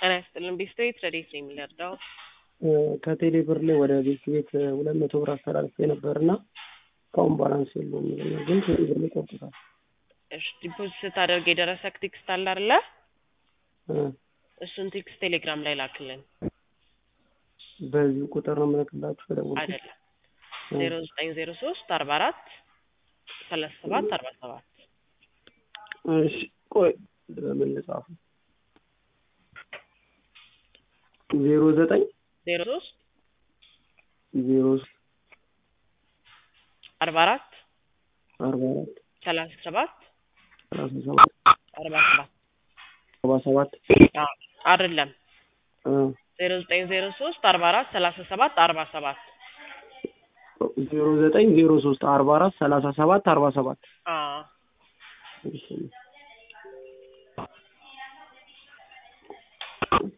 ጤና ይስጥልን ቤስቶች ረዴት ነው የሚለርዳው ከቴሌ ብር ላይ ወደ ቤት ቤት ሁለት መቶ ብር አስተላልፌ ነበር እና እስካሁን ባላንስ የለውም ይለኛል። ግን ቴሌ ብር ላይ ቆርጦታል። እሺ ዲፖዚት ስታደርግ የደረሰክ ቴክስት አለ አይደለ? እሱን ቴክስት ቴሌግራም ላይ ላክልን። በዚህ ቁጥር ነው የምልክላችሁ የደወልኩት። አይደለም ዜሮ ዘጠኝ ዜሮ ሶስት አርባ አራት ሰላሳ ሰባት አርባ ሰባት እሺ ቆይ በምን ልጻፉ? ዜሮ ዘጠኝ ዜሮ ሶስት ዜሮ አርባ አራት አርባ አራት ሰላሳ ሰባት ሰላሳ ሰባት አርባ ሰባት አርባ ሰባት አዎ፣ አይደለም ዜሮ ዘጠኝ ዜሮ ሶስት አርባ አራት ሰላሳ ሰባት አርባ ሰባት ዜሮ ዘጠኝ ዜሮ ሶስት አርባ አራት ሰላሳ ሰባት አርባ ሰባት አዎ እሺ